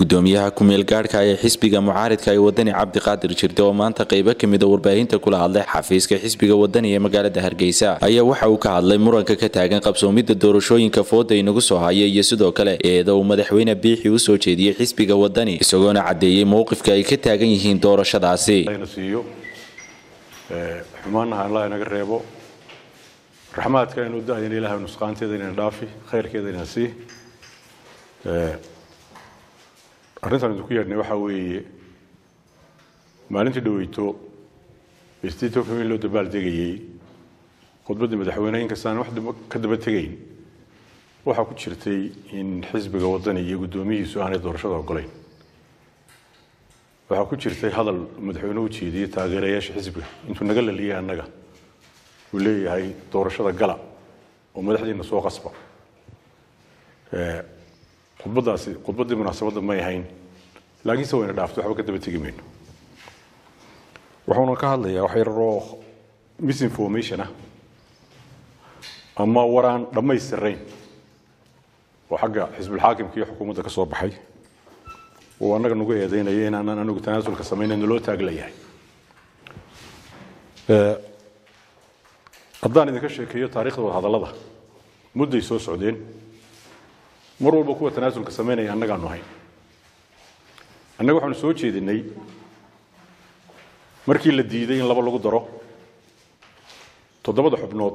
gudoomiyaha ku-meel gaadhka ee xisbiga mucaaridka ee wadani cabdiqaadir jirde oo maanta qaybo kamida warbaahinta kula hadlay xafiiska xisbiga wadani ee magaalada hargeysa ayaa waxa uu ka hadlay muranka ka taagan qabsoomidda doorashooyinka fooda inagu soo haya iyo sidoo kale eeda uu madaxweyne biixi u soo jeediyey xisbiga wadani isagoona caddeeyey mowqifka ay ka taagan yihiin doorashadaasi siiyo xumaanaha allah inaga reebo raxmaadka inu da-yan ilahay nusqaanteeda inayna dhaafi khayrkeeda inayna sii arrintan idinku yeedhnay waxaa weeye maalintii dhaweyto state of in loo dabaal degayey khudbaddii madaxweyne inkastaan wax ka daba tegayn waxaa ku jirtay in xisbiga wadani iyo guddoomiyihiisu aanay doorashada ogolayn waxaa ku jirtay hadal madaxweyne u jeediyey taageerayaasha xisbiga intuu naga laliyay annaga uu leeyahay doorashada gala oo madaxdiina soo qasba khudbadaasi khudbaddii munaasabadda may ahayn laakiinse wayna dhaaftay waxba ka daba tegi mayno wuxuuna ka hadlayaa wax yararoo misinformation ah ama waraan dhammaystirayn oo xagga xisbulxaakimka iyo xukuumadda ka soo baxay uu annaga nagu eedeynaya inaanan anigu tanaasulka samaynayn loo taaglayahay haddaan idinka sheekeeyo taarikhda wadahadallada mudday soo socdeen mar walba kuwa tanaasulka samaynaya annagaanu ahayn annaga waxaanu soo jeedinay markii la diiday in laba lagu daro toddobada xubnood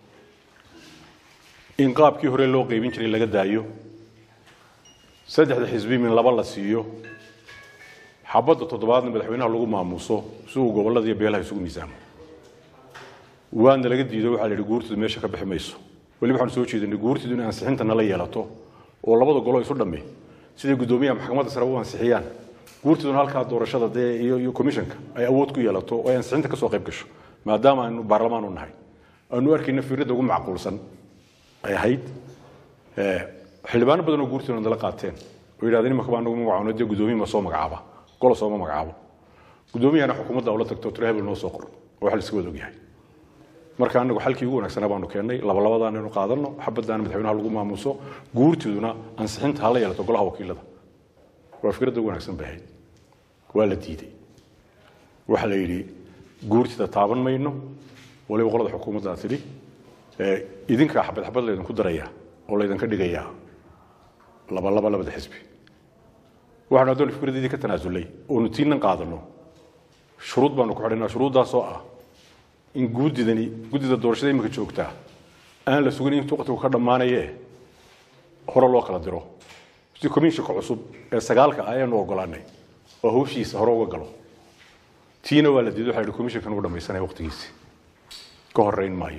in qaabkii hore loo qaybin jiray laga daayo saddexda xisbi min laba la siiyo xabadda toddobaadna madaxweynaha lagu maamuuso si uu gobollada iyo beelaha isugu miisaamo waana laga diido waxaa la yidhi guurtidu meesha ka bixi mayso weliba waxaanu soo jeedinay guurtidu inay ansixinta nala yeelato oo labada golo isu dhamme siday guddoomiyaha maxkamadda sare u ansixiyaan guurtiduna halkaa doorashada dee iyo iyo commissionka ay awood ku yeelato oo ay ansixinta kasoo qayb gasho maadaama aynu baarlamaan u nahay aanu arkayna fiiradda ugu macquulsan ay ahayd xildhibaano badan oo guurtiduna nala qaateen oo yidhahdeen imaka baa nagu magacaano dee guddoomiye ma soo magacaaba golo sooma magacaabo guddoomiyahana xukuumadda ula tagto tiro hebel noo soo qor oo wax la iska wada ogyahay marka anagu xalkii ugu wanaagsanaa baanu keennay labalabadaan inu qaadano xabaddaana madaxweynaha lagu maamuuso guurtiduna ansixinta hala yeelato golaha wakiilada waa fikradda ugu wanaagsan bay ahayd waa la diiday waxaa la yidhi guurtida taaban mayno waliba qolada xukuumaddaa tidhi idinkaa xabad xabad laydinku daraya oo laydinka dhigayaa labalaba labada xisbi waxaanu addoon fikradeedii ka tanaasulay oonu tiinan qaadano shuruud baanu ku xidhaynaa shuruuddaasoo ah in guudidani guddida doorashada imika joogtaa aan la sugin in waqtigu ka dhammaanaye hore loo kala diro si commissionka cusub ee sagaalka ah ayaanu ogolaanay oo hawshiisa hore uga galo tiina waa la diiday waxa la yidhi commissionkan uu dhammaysanaya waqtigiisi ka horreyn maayo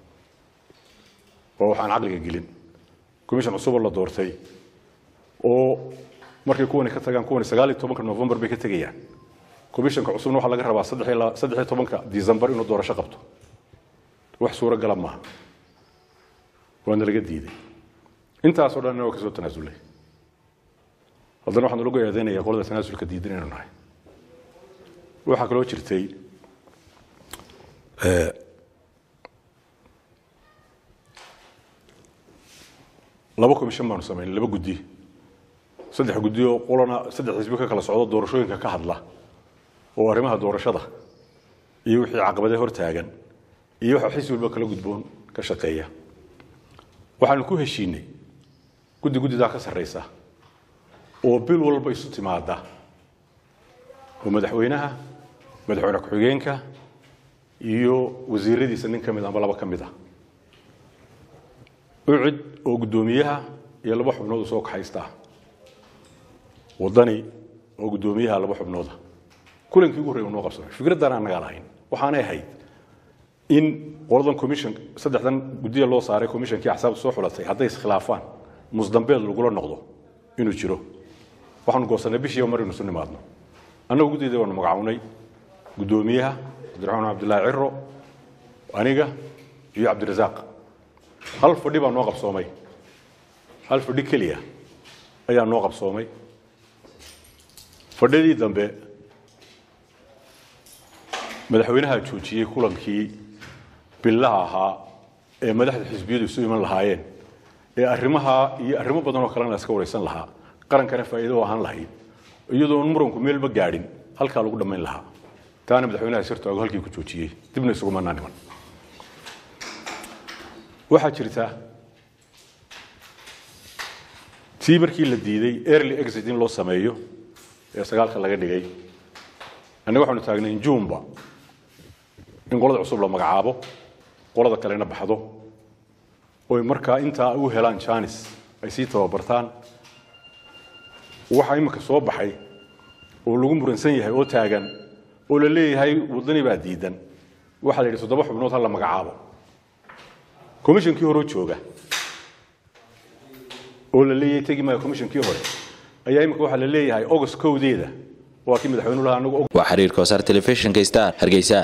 waa waxaan caqliga gelin commission cusuboo la doortay oo markay kuwani ka tagaan kuwani sagaal iyo tobanka november bay ka tegayaan commissionka cusubna waxaa laga rabaa saddex iyo tobanka december inuu doorasho qabto wax suuro gala maaha waana laga diiday intaasoo dhan waa kasoo tanaasulay haddana waxaan lagu eedeynaya qolada tanaasulka diidan inaynu nahay waxaa kaloo jirtay laba commission baanu samaynay laba guddi saddex guddi oo qolana saddex xisbi ka kala socdo doorashooyinka ka hadla oo arrimaha doorashada iyo wixii caqabadee hor taagan iyo waxa xisbi walba kala gudboon ka shaqeeya waxaanu ku heshiinay guddi guddidaa ka sarraysa oo bil walba isu timaada oo madaxweynaha madaxweyne ku-xigeenka iyo wasiiradiisa nin ka mid amba laba ka mid ah ucid oo guddoomiyaha iyo laba xubnood u soo kaxaystaa wadani oo guddoomiyaha laba xubnooda kulankii ugu horrey noo qabsamay fikraddan aan nagaa lahayn waxaanay ahayd in qoladan commission saddexdan guddiya loo saaray commissionkii axsaabta soo xulatay hadday iskhilaafaan musdambeed lagula noqdo inuu jiro waxaanu goosanay bishiiba mar inu isu nimaadno annagu guddiyada waanu magacawnay guddoomiyaha cabdiraxmaan cabdillaahi ciro aniga iyo cabdirasaaq hal fadhi baa noo qabsoomay hal fadhi keliya ayaa noo qabsoomay fadhidii dambe madaxweynaha joojiyey kulankii billaha ahaa ee madaxda xisbiyadu isu iman lahaayeen ee arrimaha iyo arrimo badan oo kalena la iska waraysan lahaa qarankana faa'iido u ahaan lahayd iyadoon muranku meelba gaadhin halkaa lagu dhammayn lahaa taana madaxweynaha sirtoogo halkii ku joojiyey dibna isugumanaa niman waxaa jirta tii markii la diiday early exit in loo sameeyo ee sagaalka laga dhigay annaga waxaanu taagnayn juunba in qolada cusub la magacaabo qolada kalena baxdo oy markaa intaa u helaan janis ay sii tababartaan waxaa imika soo baxay oo lagu muransan yahay oo taagan oo la leeyahay wadani baa diidan waxaa la yidhi toddoba xubnood ha la magacaabo commishonkii horeo jooga oo la leeyahay tegi maayo commishonkii hore ayaa imika waxaa la leeyahay august kowdeeda waa kii madaxweynuhu lahaa anagu waa xiriirka wasaar telefishinka star hargeysa